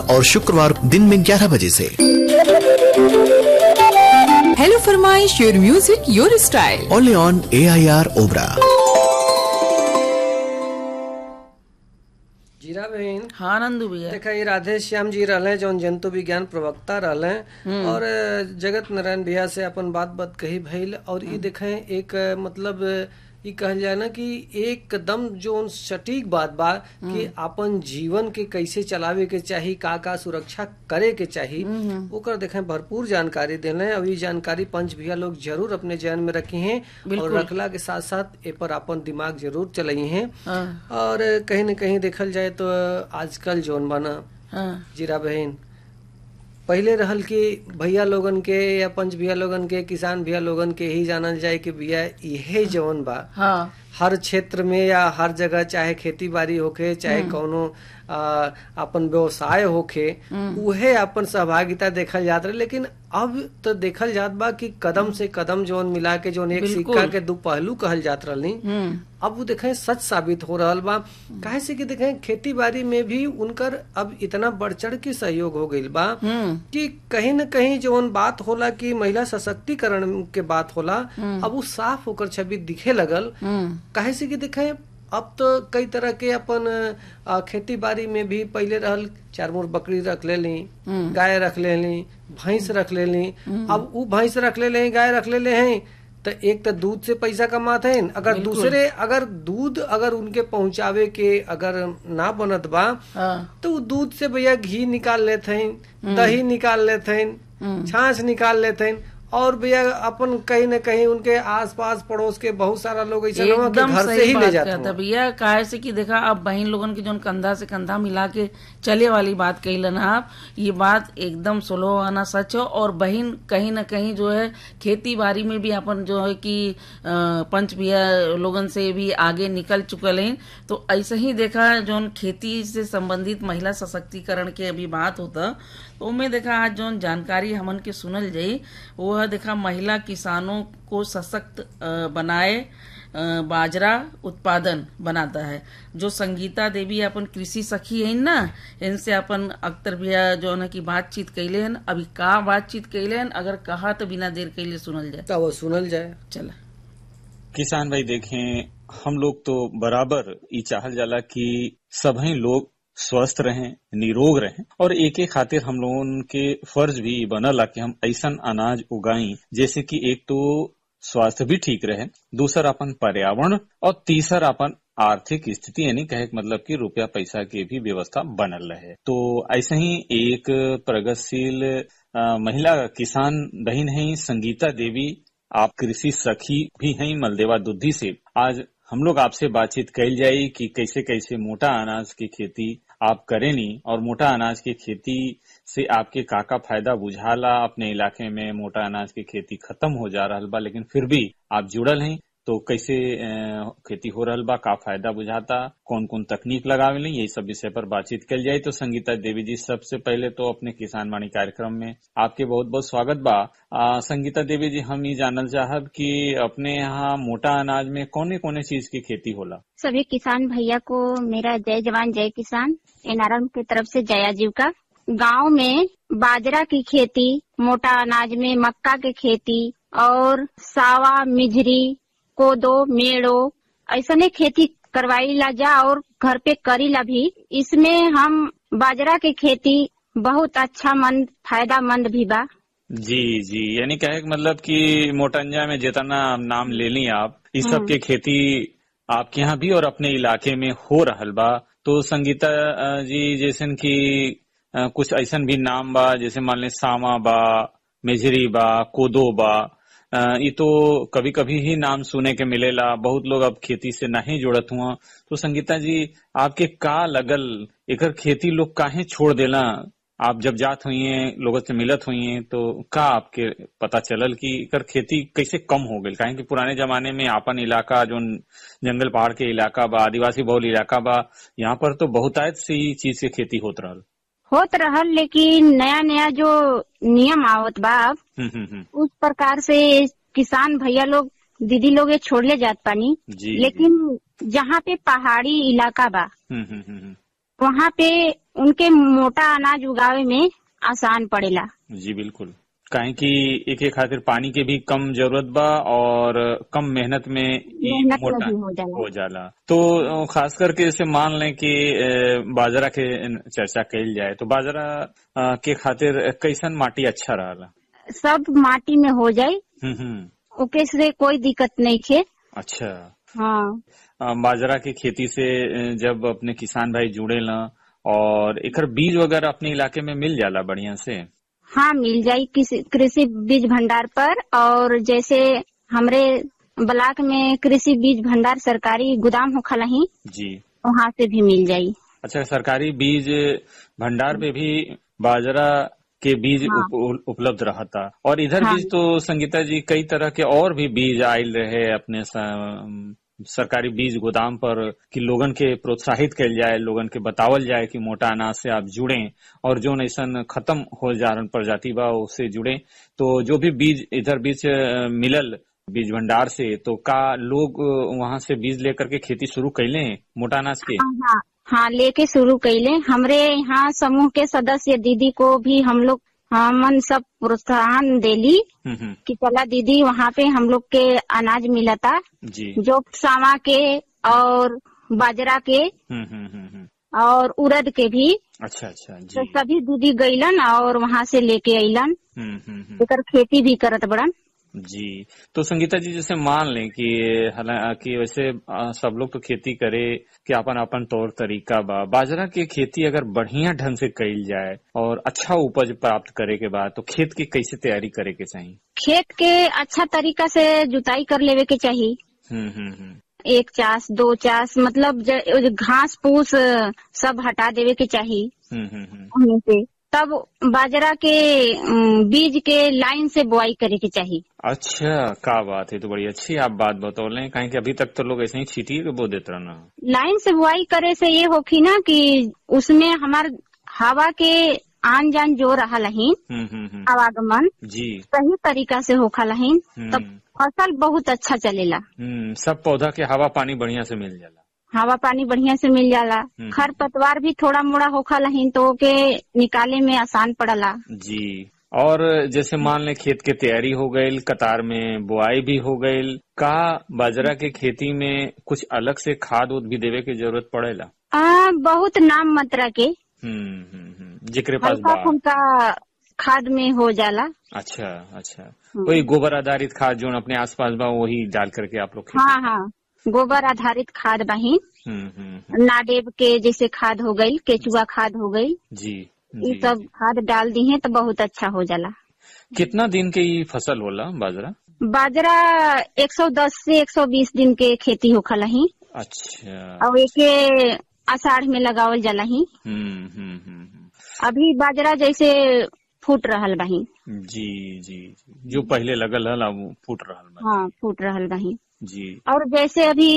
और शुक्रवार दिन में 11 बजे से हेलो फरमाइश your music your style only on A I R ओबरा जीरा बहन हाँ नंदू भैया देखा ये राधे श्याम जी रहले जौन जंतु विज्ञान प्रवक्ता रहले और अ, जगत नारायण भैया से अपन बात बात कही भइल और ये देखे एक अ, मतलब अ, ई कहल जाए ना कि एकदम जो सटीक बात बा कि अपन जीवन के कैसे चलावे के चाही का का सुरक्षा करे के चाही ओकर देखे भरपूर जानकारी देले अब ई जानकारी पंच भैया लोग जरूर अपने जहन में रखी हैं और रखला के साथ साथ ए पर अपन दिमाग जरूर चलाई हैं और कहीं न कहीं देखल जाए तो आजकल जौन बना हाँ जीरा बहन पहले रहल कि भैया लोगन के या पंच भैया लोगन के किसान भैया लोगन के ही जानल जाए कि भैया इहे जौन बा हाँ हर क्षेत्र में या हर जगह चाहे खेती बाड़ी होखे चाहे कौनो आ, अपन व्यवसाय होखे उहे अपन सहभागिता देखल जात रहे लेकिन अब तो देखल जात बा कि कदम से कदम जोन मिला के जोन एक सिक्का के दो पहलू कहल जात रहनी अब वो देखें सच साबित हो रहल बा काहे से कि देखें खेती बाड़ी में भी उनकर अब इतना बढ़ चढ़ के सहयोग हो गईल बा कि कहीं न कहीं जौन बात होला कि महिला सशक्तिकरण के बात होला अब वो साफ होकर छवि दिखे लगल काहे से कि देखें अब तो कई तरह के अपन अ, खेती बाड़ी में भी पहले रहल चार मोर बकरी रख लेली गाय रख लेली भैंस रख लेली अब उ भैंस रख ले गाय रख ले हैं तो एक तो दूध से पैसा कमाते हैं अगर दूसरे अगर दूध अगर उनके पहुंचावे के अगर ना बनत बा हाँ तो उ दूध से भैया घी निकाल लेते हैं दही निकाल लेते हैं छाछ निकाल लेते हैं और भैया अपन कहीं न कहीं उनके आसपास पड़ोस के बहुत सारा लोग ऐसे लोग हैं कि एकदम घर से सही ही ले बात जाते कहता हैं भैया काहे से कि देखा अब बहन लोगन के जोन कंधा से कंधा मिला के चले वाली बात कही ना आप ये बात एकदम सुलभ आना सच हो और बहन कहीं ना कहीं जो है खेती बाड़ी में भी अपन जो है कि अ, पंच भैया लोगन से भी आगे निकल चुकल हैं तो ऐसे ही देखा जोन खेती से संबंधित महिला सशक्तिकरण के अभी बात होता तो उनमें देखा आज जोन जानकारी हमन के सुनल जाई वो है देखा महिला किसानों को सशक्त अ, बनाए अ, बाजरा उत्पादन बनाता है जो संगीता देवी अपन कृषि सखी है ना इनसे अपन अख्तर भैया जो है कि बातचीत कैले हन अभी का बातचीत कैले हन अगर कहा तो बिना देर कैले सुनल जाए तो वो सुनल जाए चला किसान भाई देखें हम लोग तो बराबर ये चाहल जाला कि सभी लोग स्वस्थ रहें निरोग रहें और एक एक खातिर हम लोगों के फर्ज भी बनला कि हम ऐसा अनाज उगाई जैसे कि एक तो स्वास्थ्य भी ठीक रहे दूसरा अपन पर्यावरण और तीसरा अपन आर्थिक स्थिति यानी कहे के मतलब कि रुपया पैसा के भी व्यवस्था बनल रहे तो ऐसे ही एक प्रगतिशील अ, महिला किसान बहन है संगीता देवी आप कृषि सखी भी हैं मलदेवा दुद्धि से आज हम लोग आपसे बातचीत कैल जाई कि कैसे कैसे मोटा अनाज की खेती आप करेनी और मोटा अनाज की खेती से आपके काका फायदा बुझाला अपने इलाके में मोटा अनाज की खेती खत्म हो जा रहा बा लेकिन फिर भी आप जुड़ल हैं तो कैसे अ, खेती हो रहल बा का फायदा बुझाता कौन कौन तकनीक लगावे यही सब विषय पर बातचीत कल जाए तो संगीता देवी जी सबसे पहले तो अपने किसान वाणी कार्यक्रम में आपके बहुत बहुत स्वागत बा आ, संगीता देवी जी हम ये जानल चाहब कि अपने यहाँ मोटा अनाज में कौने कौने चीज की खेती होला सभी किसान भैया को मेरा जय जवान जय किसान एनआरएम की तरफ से जया जीव का गांव में बाजरा की खेती मोटा अनाज में मक्का की खेती और सावा मिजरी कोदो मेड़ो ऐसने खेती करवाई ला जा और घर पे करी ला भी इसमें हम बाजरा की खेती बहुत अच्छा मंद फायदा मंद भी बा जी जी यानी कहे के मतलब कि मोटंजा में जितना नाम ले ली आप इस सब के खेती आपके यहाँ भी और अपने इलाके में हो रहल बा तो संगीता अ, जी जैसन कि अ, कुछ ऐसन भी नाम बा जैसे मान ले सामा बा मेजरी बा कोदो बा अ, ये तो कभी कभी ही नाम सुने के मिलेला बहुत लोग अब खेती से नहीं जुड़त हुआ तो संगीता जी आपके का लगल एकर खेती लोग काहे छोड़ देला आप जब जात हुई हैं लोगों से मिलत हुई हैं तो का आपके पता चलल कि एकर खेती कैसे कम हो गई काहे कि पुराने जमाने में आपन इलाका जो जंगल पहाड़ के इलाका बा आदिवासी बहुल इलाका बा यहाँ पर तो बहुतायत सी चीज के खेती होत रहल होत रहल लेकिन नया नया जो नियम आवत बा अब हम्म, हम्म, हम्म, उस प्रकार से किसान भैया लोग दीदी लोग ये छोड़ले जात पानी जी लेकिन जहाँ पे पहाड़ी इलाका बा हम्म, हम्म, हम्म, हम्म, वहाँ पे उनके मोटा अनाज उगावे में आसान पड़ेला जी बिल्कुल काहे कि एक एक खातिर पानी के भी कम जरूरत बा और कम मेहनत में ई मेहनत में मोटा भी हो जाला। हो जाला तो अ, खास करके जैसे मान लें कि अ, बाजरा के चर्चा कइल जाए तो बाजरा अ, के खातिर कैसन माटी अच्छा रहला सब माटी में हो जाए हम्म हम्म ओके से कोई दिक्कत नहीं थे अच्छा हाँ अ, बाजरा की खेती से अ, जब अपने किसान भाई जुड़े ना और एकर बीज वगैरह अपने इलाके में मिल जाला बढ़िया से हाँ मिल जाई किसी कृषि बीज भंडार पर और जैसे हमरे ब्लॉक में कृषि बीज भंडार सरकारी गोदाम हो खलही जी वहाँ से भी मिल जाई अच्छा सरकारी बीज भंडार पे भी बाजरा के बीज हाँ। उप, उपलब्ध रहता और इधर हाँ। बीज तो संगीता जी कई तरह के और भी बीज आयल रहे अपने स- सरकारी बीज गोदाम पर कि लोगन के प्रोत्साहित कल जाए लोगन के बतावल जाए कि मोटा अनाज से आप जुड़े और जो ऐसा खत्म हो जा रहल प्रजाति बा उससे जुड़े तो जो भी बीज इधर बीज अ, मिलल बीज भंडार से तो का लोग वहां से बीज लेकर के खेती शुरू कैले मोटा अनाज के हाँ हाँ हाँ लेके शुरू कैले हमरे यहाँ समूह के सदस्य दीदी को भी हम लोग हमन सब प्रोत्साहन देली हम्म हम्म कि चला दीदी वहाँ पे हम लोग के अनाज मिलता जी जो सामा के और बाजरा के हम्म हम्म हम्म हम्म। और उड़द के भी अच्छा अच्छा जी तो सभी दीदी गईलन और वहाँ से लेके अइलन हम्म हम्म हम्म। एकर खेती भी करत बड़न जी तो संगीता जी जैसे मान लें कि हालांकि वैसे आ, सब लोग तो खेती करे कि अपन अपन तौर तरीका बा बाजरा के खेती अगर बढ़िया ढंग से कईल जाए और अच्छा उपज प्राप्त करे के बाद तो खेत की कैसे तैयारी करे के चाहिए खेत के अच्छा तरीका से जुताई कर लेवे के चाहिए हम्म हम्म हम्म एक चास दो चास मतलब ज- घास फूस सब हटा देवे के चाहिए हम्म हम्म हम्म उनमें से तब बाजरा के अम, बीज के लाइन से बुआई करे के चाहिए अच्छा का बात है तो बड़ी अच्छी आप बात बतौले कहीं कि अभी तक तो लोग ऐसे ही छीटिए के बो देते रहना लाइन से बुआई करे से ये होखी ना कि उसमें हमार हवा के आन जान जो रहा लहीन हम्म हम्म हम्म आवागमन जी सही तरीका से होखा लहीन हम्म। तब फसल बहुत अच्छा चलेला हम्म सब पौधा के हवा पानी बढ़िया से मिल जाला हवा पानी बढ़िया से मिल जाला हम्म। खर पतवार भी थोड़ा मोड़ा होखा लहीन तो ओके निकाले में आसान पड़ला जी और जैसे मान ले खेत के तैयारी हो गई कतार में बुआई भी हो गई का बाजरा के खेती में कुछ अलग से खाद उद भी देवे की जरूरत पड़ेला आ, बहुत नाम मात्रा के हम्म हम्म हम्म जिक्रे पास हल्का बा फुल्का खाद में हो जाला अच्छा अच्छा वही गोबर आधारित खाद जो अपने आसपास बा वही डाल करके आप लोग खेती हाँ हाँ गोबर आधारित खाद बहिन हम्म हम्म हम्म, नाडेब के जैसे खाद हो गई केचुआ खाद हो गई जी ये जी सब खाद डाल दी है तो बहुत अच्छा हो जाला कितना दिन के ये फसल होला बाजरा बाजरा 110 से 120 दिन के खेती होखला ही अच्छा और एके आषाढ़ में लगावल जाला ही हम्म हम्म हम्म हम्म। अभी बाजरा जैसे फूट रहल बही जी जी जी। जो पहले लगल हल अब वो फूट रहल बा हाँ फूट रहल बही जी और जैसे अभी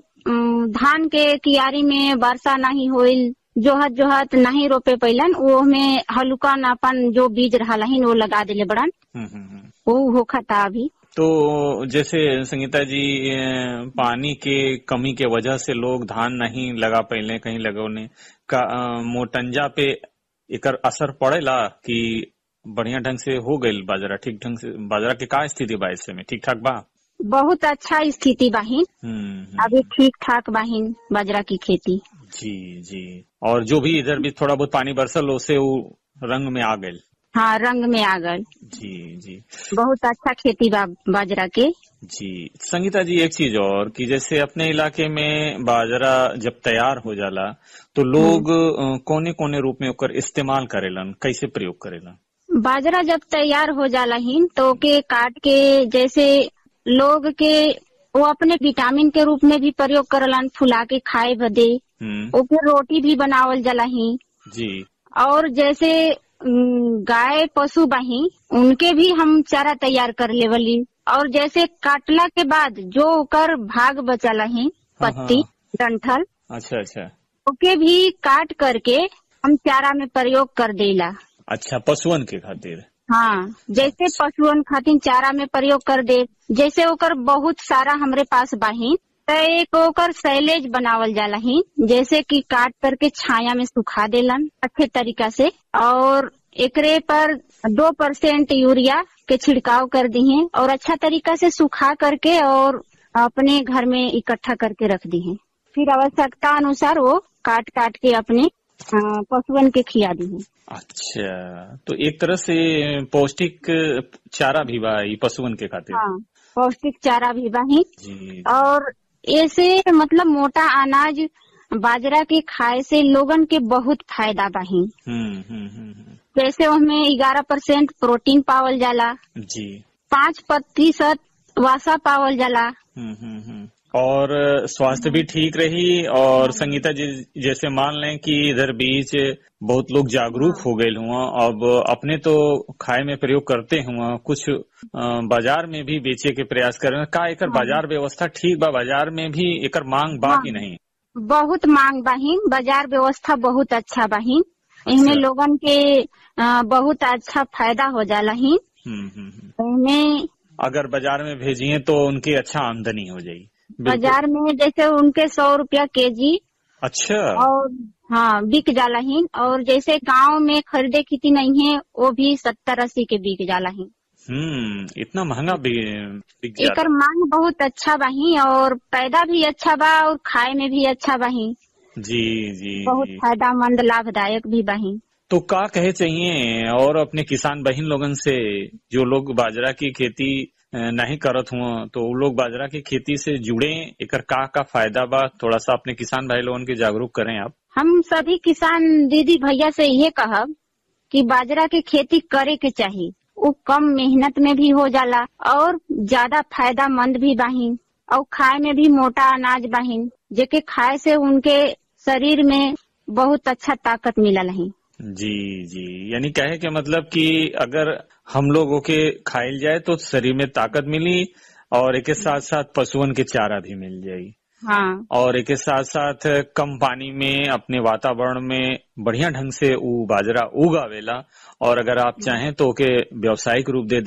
अम, धान के कियारी में वर्षा नहीं होइल जोहत जोहत नहीं रोपे पैलन वो में हल्का नापन जो बीज रहला ही वो लगा दिले बड़न हम्म हम्म हम्म वो होखता अभी तो जैसे संगीता जी अ, पानी के कमी के वजह से लोग धान नहीं लगा पहले कहीं लगौने का अ, मोटंजा पे एकर असर पड़ेला कि बढ़िया ढंग से हो गईल बाजरा ठीक ढंग से बाजरा के का स्थिति बा ऐसे में ठीक ठाक बा बहुत अच्छा स्थिति बाहिन हम्म हम्म, अभी ठीक ठाक बाहिन बाजरा की खेती जी जी और जो भी इधर भी थोड़ा बहुत पानी बरसल उसे वो रंग में आ गईल हाँ रंग में आ गल जी जी बहुत अच्छा खेती बा बाजरा के जी संगीता जी एक चीज और कि जैसे अपने इलाके में बाजरा जब तैयार हो जाला तो लोग कोने कोने रूप में ओकर इस्तेमाल करेलन कैसे प्रयोग करेलन बाजरा जब तैयार हो जाला हिन तो ओके काट के जैसे लोग के वो अपने विटामिन के रूप में भी प्रयोग करलन फुला के खाए बदे हम्म ओके रोटी भी बनावल जाला ही जी और जैसे उम, गाय पशु बाही उनके भी हम चारा तैयार कर लेवली और जैसे काटला के बाद जो ओकर भाग बचला ही हाँ, पत्ती डंठल अच्छा अच्छा ओके भी काट करके हम चारा में प्रयोग कर देला अच्छा पशुअन के खातिर हाँ जैसे पशुअन खातिर चारा में प्रयोग कर दे जैसे ओकर बहुत सारा हमरे पास बाही त तो एक ओकर सैलेज बनावल जाला ही जैसे कि काट करके छाया में सुखा देलन अच्छे तरीका से और एकरे पर दो परसेंट यूरिया के छिड़काव कर दी है और अच्छा तरीका से सुखा करके और अपने घर में इकट्ठा करके रख दी है फिर आवश्यकता अनुसार वो काट काट के अपने अ, पशुअन के खिया दी है अच्छा तो एक तरह से पौष्टिक चारा भी बा ई पशुअन के खातिर हाँ पौष्टिक चारा भी बाही जी और ऐसे मतलब मोटा अनाज बाजरा के खाए से लोगन के बहुत फायदा बाही हम्म हम्म हम्म हम्म, जैसे उसमें ग्यारह परसेंट प्रोटीन पावल जाला जी पाँच प्रतिशत वासा पावल जाला हम्म हम्म हम्म और स्वास्थ्य भी ठीक रही और संगीता जी जैसे मान लें कि इधर बीच बहुत लोग जागरूक हो गए हुआ अब अपने तो खाए में प्रयोग करते हुआ कुछ अ, बाजार में भी बेचे के प्रयास कर रहे हैं का एकर बाजार व्यवस्था ठीक बा बाजार में भी एकर मांग बा कि नहीं बहुत मांग बाहिन बाजार व्यवस्था बहुत अच्छा बाहिन इनमें अच्छा। लोगन के अ, बहुत अच्छा फायदा हो जाला ही हम्म हम्म हम्म। इनमें अगर बाजार में भेजिए तो उनकी अच्छा आमदनी हो जाएगी बिल्कुल। बाजार में जैसे उनके सौ रुपया केजी अच्छा और हाँ बिक जाला ही और जैसे गांव में खरीदे खेती नहीं है वो भी सत्तर अस्सी के बिक जाला ही हम्म इतना महंगा भी बिक जाता एकर मांग बहुत अच्छा बाही और पैदा भी अच्छा बा और खाए में भी अच्छा बाही जी जी बहुत जी फायदामंद लाभदायक भी बाही तो का कहे चाहिए और अपने किसान बहन लोगन से जो लोग बाजरा की खेती अ, नहीं करत हुआ तो वो लोग बाजरा की खेती से जुड़े एकर का का फायदा बा थोड़ा सा अपने किसान भाई लोगन के जागरूक करें आप हम सभी किसान दीदी भैया से ये कहब कि बाजरा के खेती करे के चाहिए वो कम मेहनत में भी हो जाला और ज्यादा फायदामंद भी बाहिन और खाए में भी मोटा अनाज बाहिन जेके खाए से उनके शरीर में बहुत अच्छा ताकत मिलल है जी जी यानी कहे के मतलब कि अगर हम लोगों के खाइल जाए तो शरीर में ताकत मिली और एक साथ साथ पशुअन के चारा भी मिल जाएगी हाँ और एक साथ साथ कम पानी में अपने वातावरण में बढ़िया ढंग से उ बाजरा उगावेला और अगर आप चाहें तो ओके व्यावसायिक रूप दे